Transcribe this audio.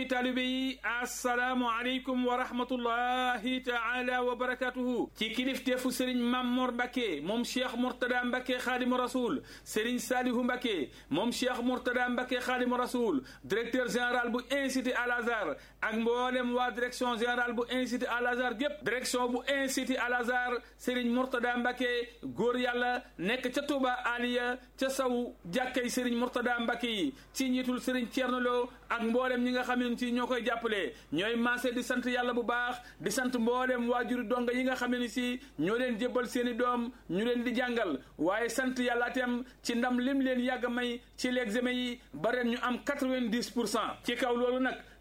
taalibe yi assalaamu aleykum wa rahmatullahi taala wa barakatuhu ci kilifteefu sëriñ Mamor Mbacke moom cheikh Mourtada Mbacke xaadimu rasul sëriñ Salihu Mbacke moom cheikh Mourtada Mbacke xaadimu rasul directeur général bu institut Al Azhar ak mboolem waa direction générale bu institut Al Azhar gépp direction bu institut Al Azhar sëriñ Mourtada Mbacke góor yàlla nekk ca Touba Aliya ca saw jàkkay sëriñ Mourtada Mbacke yi ci njiitul sëriñ Thierno Lo ak mboolem ñi nga xam ne ci ñoo koy jàppale ñooy maase di sant yàlla bu baax di sant mboolem waajuri donga yi nga xam ne si ñoo leen jébbal seeni doom ñu leen di jàngal waaye sant yàlla itam ci ndam lim leen yàgg may ci l'examen yi ba ren ñu am quatre-vingt-dix pour cent ci kaw loolu nag